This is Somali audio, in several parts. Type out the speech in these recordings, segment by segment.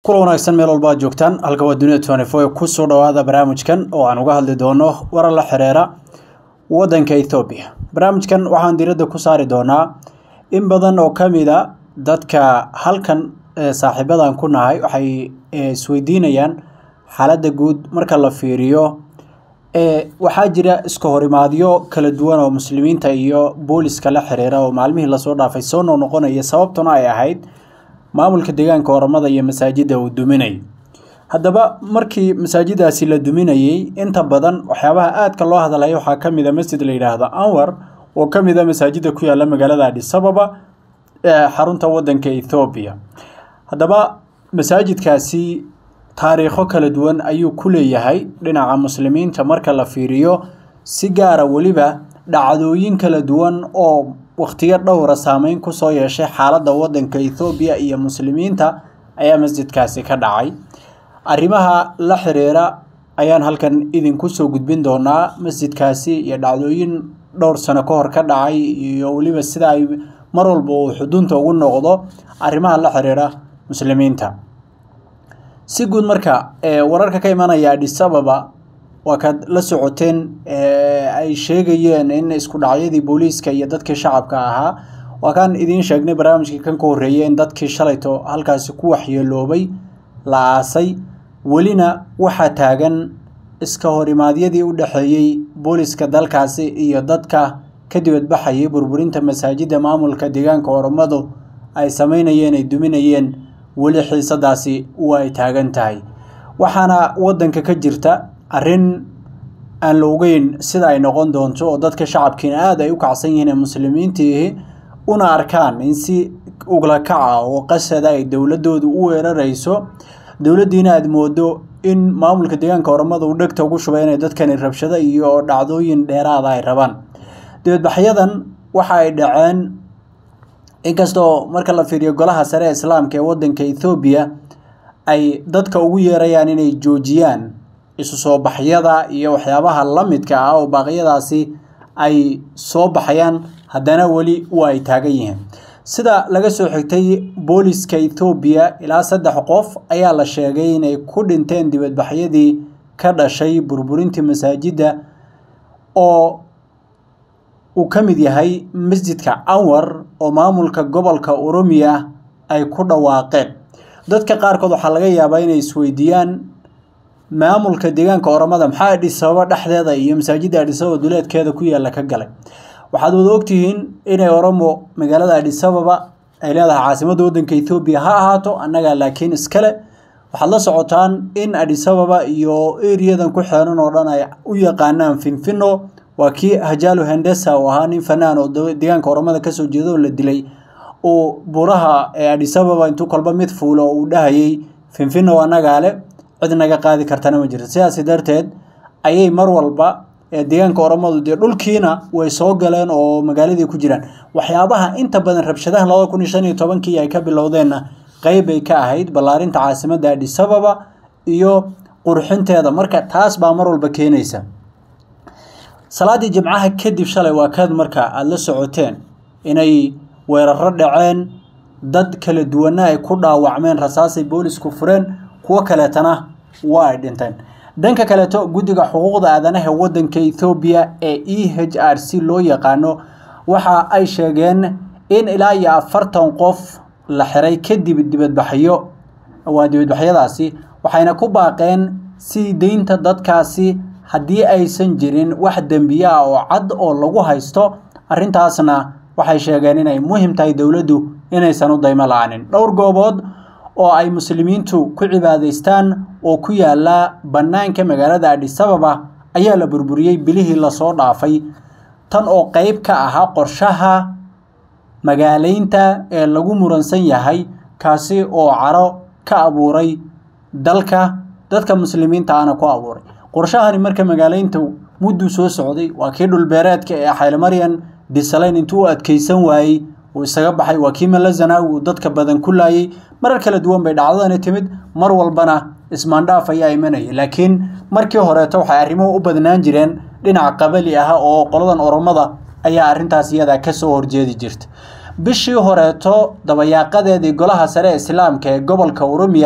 kula wanaagsan meel walba aad joogtaan halka waa dunida twenty four kusoo dhawaada barnaamijkan oo aan uga hadli doono warar la xiriira waddanka ethoobiya barnaamijkan waxaan diiradda ku saari doonaa in badan oo ka mid a dadka halkan saaxiibadan ku nahay waxay isweydiinayaan xaaladda guud marka la fiiriyo waxaa jira iska horimaadyo kala duwan oo muslimiinta iyo booliska la xiriira oo maalmihii lasoo dhaafay soo noqnoqonaya sababtuna ay ahayd maamulka deegaanka oramada iyo masaajidda uu duminay haddaba markii masaajidaasi la duminayey inta badan waxyaabaha aadka loo hadlaya waxaa ka mid a masjid la yidhaahdo anwar oo ka mid a masaajidda ku yaalla magaalada adhisababa ee xarunta waddanka ethoobiya haddaba masaajidkaasi taariikho kala duwan ayuu ku leeyahay dhinaca muslimiinta marka la fiiriyo si gaara weliba dhacdooyin kala duwan oo wakhtiyo dhowra saameyn kusoo yeeshay xaaladda waddanka ethoobiya iyo muslimiinta ayaa masjidkaasi ka dhacay arrimaha la xiriira ayaan halkan idinku soo gudbin doonaa masjidkaasi iyo dhacdooyin dhowr sano ka hor ka dhacay iyo weliba sida ay mar walba uu xudunta ugu noqdo arrimaha la xiriira muslimiinta si guud marka wararka ka imanaya adhisababa waa kaad la socoteen ay sheegayeen in isku dhacyadii booliiska iyo dadkii shacabka ahaa waa kaan idiin sheegnay barnaamijkii kan ka horreeyay in dadkii shalayto halkaasi ku waxyeeloobay la aasay welina waxaa taagan iska horimaadyadii u dhexeeyey booliiska dalkaasi iyo dadka ka dibadbaxayay burburinta masaajidda maamulka deegaanka oromadu ay sameynayeen ay duminayeen weli xiisadaasi waa ay taagan tahay waxaana waddanka ka jirta arrin aan la ogeyn sida ay noqon doonto oo dadka shacabkiina aada ay u kacsan yihiin ee muslimiintiihi una arkaan in si ugla kaca oo qasada ay dowladoodu u weerarayso dowladdiina aada moodo in maamulka deegaanka oramada uu dhegta ugu shubay inay dadkani rabshado iyo dhacdooyin dheeraada ay rabaan dibadbaxyadan waxa ay dhaceen inkastoo marka la fiiriyo golaha sare ee islaamka ee waddanka ethoobiya ay dadka ugu yeerayaan inay joojiyaan isu soo baxyada iyo waxyaabaha la midka ah oo baaqyadaasi ay soo baxayaan haddana weli waa ay taagan yihiin sida laga soo xigtay booliska ethoobiya ilaa saddex qof ayaa la sheegay inay ku dhinteen dibadbaxyadii ka dhashay burburintii masaajidda oo uu ka mid yahay masjidka anwar oo maamulka gobolka oromiya ay ku dhawaaqeen dadka qaarkood waxaa laga yaabaa inay isweydiiyaan maamulka deegaanka oramada maxaa adhisababa dhexdeeda iyo masaajidda adhisababa duleedkeeda ku yaalla ka galay waxaad wada ogtihiin inay oromo magaalada adhisababa ay leedahay caasimadda waddanka ethoobiya ha ahaato annaga laakiin iskale waxaad la socotaan in adhisababa iyo eriyadan ku xeeran oo dhan ay u yaqaanaan finfino waa kii hajaalo hendesa oo ahaa nin fanaan oo deegaanka oramada kasoo jeeda oo la dilay uu buraha ee adhisababa intuu kolba mid fuulo oo uu dhahayay finfino annagaa le cid naga qaadi kartana ma jirto sidaasi darteed ayay mar walba deegaanka oramadu dee dhulkiina way soo galeen oo magaaladii ku jiraan waxyaabaha inta badan rabshadaha labada kun iyo shan iyo tobankii ay ka bilowdeenna qeyb ay ka ahayd ballaarinta caasimadda adhisababa iyo qurxinteeda marka taas baa mar walba keenaysa salaadii jimcaha kadib shalay waa kaad marka aada la socoteen inay weeraro dhaceen dad kala duwana ay ku dhaawacmeen rasaasay boolisku fureen kuwo kaleetana waa ay dhinteen dhanka kaleeto guddiga xuquuqda aadanaha waddanka ethoobiya ee e h r c loo yaqaano waxa ay sheegeen in ilaa iyo afartan qof la xiray kadib dibadbaxyo waa dibadbaxyadaasi waxayna ku baaqeen sii deynta dadkaasi haddii aysan jirin wax dembiye ah oo cad oo lagu haysto arrintaasna waxay sheegeen inay muhim tahay dowladdu inaysan u daymo la-aanin dhowr goobood oo ay muslimiintu ku cibaadaystaan oo ku yaala bannaanka magaalada adhisababa ayaa la burburiyey bilihii lasoo dhaafay tan oo qeyb ka ahaa qorshaha magaaleynta ee lagu muransan yahay kaasi oo caro ka abuuray dalka dadka muslimiinta ana ku abuuray qorshahani marka magaaleynta mudduu soo socday waa kii dhulbeereedka ee xaylemaryan disalayn intuu u adkeysan waayey uu isaga baxay waa kii malazanawi uu dadka badan ku laayay marar kala duwan bay dhacdadani timid mar walbana ismaandhaaf ayaa imanaya laakiin markii horeeto waxay arrimuhu u badnaan jireen dhinac qabali ah oo qoladan oromada ayaa arrintaas iyadaa kasoo horjeedi jirta bishii horeeto dabayaaqadeedii golaha sare ee islaamka ee gobolka oromiya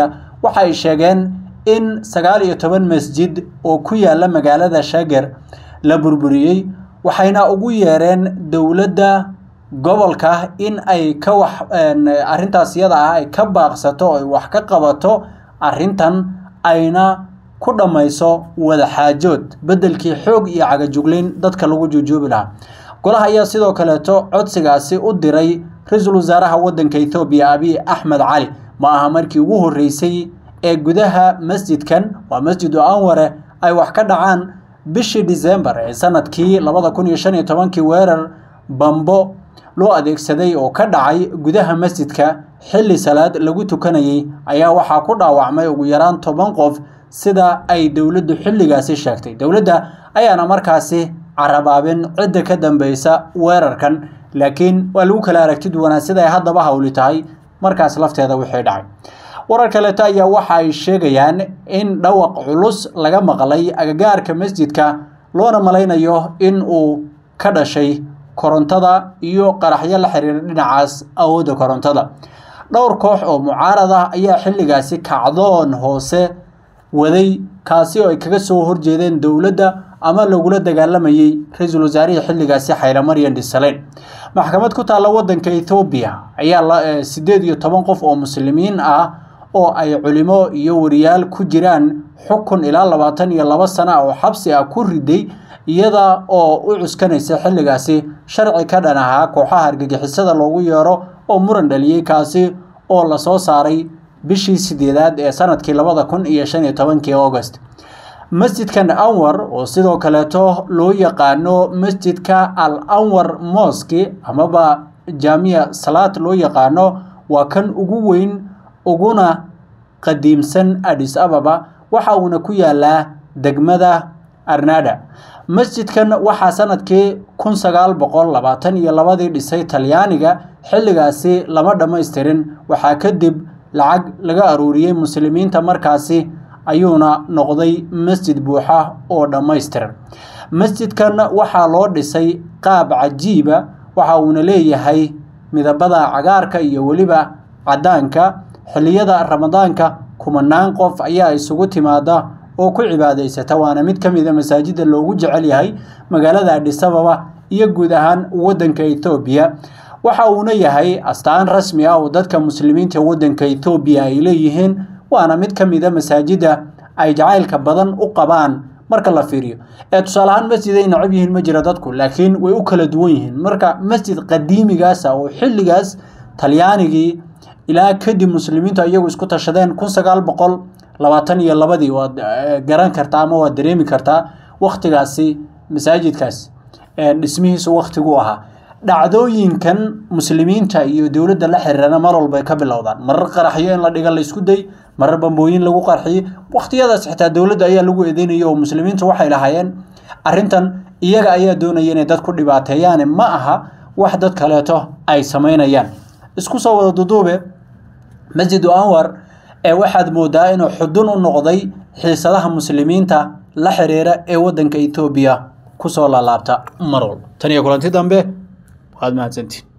waxa ay sheegeen in sagaal iyo toban masjid oo ku yaala magaalada shager la burburiyey waxayna ugu yeereen dowladda gobolka in ay ka wax arrintaas iyada ah ay ka baaqsato oo ay wax ka qabato arrintan ayna ku dhammayso wadaxaajood beddelkii xoog iyo cagajuglayn dadka lagu juujuubi lahaa golaha ayaa sidoo kaleeto codsigaasi u diray ra-iisul wasaaraha waddanka ethoobiya abiy axmed cali ma aha markii ugu horreysay ee gudaha masjidkan waa masjidu anware ay wax ka dhacaan bishii disembar ee sanadkii labada kun iyo shan iyo tobankii weerar bambo loo adeegsaday oo ka dhacay gudaha masjidka xilli salaad lagu tukanayay ayaa waxaa ku dhaawacmay ugu yaraan toban qof sida ay dowladdu xilligaasi sheegtay dowladda ayaana markaasi carabaabin cidda ka dambeysa weerarkan laakiin waa lagu kala aragti duwanaa sida ay haddaba hawli tahay markaas lafteeda wixii dhacay warar kaleeto ayaa waxa ay sheegayaan in dhawaq culus laga maqlay agagaarka masjidka loona malaynayo in uu ka dhashay korontada iyo qaraxyo la xiriira dhinacaas awoodda korontada dhowr koox oo mucaarad ah ayaa xilligaasi kacdoon hoose waday kaasi oo ay kaga soo horjeedeen dowladda ama lagula dagaalamayay ra-iisul wasaarihii xilligaasi xayla maryan disaleyn maxkamad ku taalla waddanka ethoobiya ayaa sideed iyo toban qof oo muslimiin ah oo ay culimo iyo wariyaal ku jiraan xukun ilaa labaatan iyo laba sana oo xabsi ah ku riday iyada oo u cuskanaysa xilligaasi sharci ka dhan ahaa kooxaha argagixisada loogu yeero oo muran dhaliyey kaasi oo lasoo saaray bishii sideedaad ee sanadkii labada kun iyo shan iyo tobankii august masjidkan anwar oo sidoo kaleeto loo yaqaano masjidka al anwar moski amaba jaamiya salaad loo yaqaano waa kan ugu weyn uguna qadiimsan adis ababa waxa uuna ku yaalaa degmada arnada masjidkan waxaa sanadkii kun sagaal boqol labaatan iyo labadii dhisay talyaaniga xilligaasi lama dhammaystirin waxaa kadib lacag laga aruuriyey muslimiinta markaasi ayuuna noqday masjid buuxa oo dhammaystiran masjidkan waxaa loo dhisay qaab cajiiba waxa uuna leeyahay midabada cagaarka iyo weliba caddaanka xilliyada ramadaanka kumanaan qof ayaa isugu timaada oo ku cibaadaysata waana mid ka mida masaajida loogu jecel yahay magaalada adhisababa iyo guud ahaan waddanka ethoobiya waxa uuna yahay astaan rasmi ah oo dadka muslimiinta waddanka ethoobiya ay leeyihiin waana mid ka mida masaajida ay jacaylka badan u qabaan marka la fiiriyo ee tusaale ahaan masjid ay nacab yihiin ma jira dadku laakiin way u kala duwan yihiin marka masjid qadiimigaasa oo xilligaas talyaanigii ilaa kadib muslimiintu iyagu isku tashadeen kun sagaal boqol labaatan iyo labadii waad garan kartaa ama waad dareemi kartaa waktigaasi masaajidkaas dhismihiisu waktigu ahaa dhacdooyinkan muslimiinta iyo dowladda la xiriirana mar walbay ka bilowdaan marar qaraxyo in la dhiga laysku day marar bambooyin lagu qarxiyo wakhtiyadaas xitaa dowladda ayaa lagu eedeynaya oo muslimiintu waxay lahaayeen arrintan iyaga ayaa doonaya inay dad ku dhibaateeyaane ma aha wax dad kaleeto ay samaynayaan isku soo wada duduube masjidu anwar ee waxaad moodaa inuu xudun u noqday xiisadaha muslimiinta la xiriira ee waddanka ethoobiya kusoo laalaabta mar walba tan iyo kulanti dambe waad mahadsantiin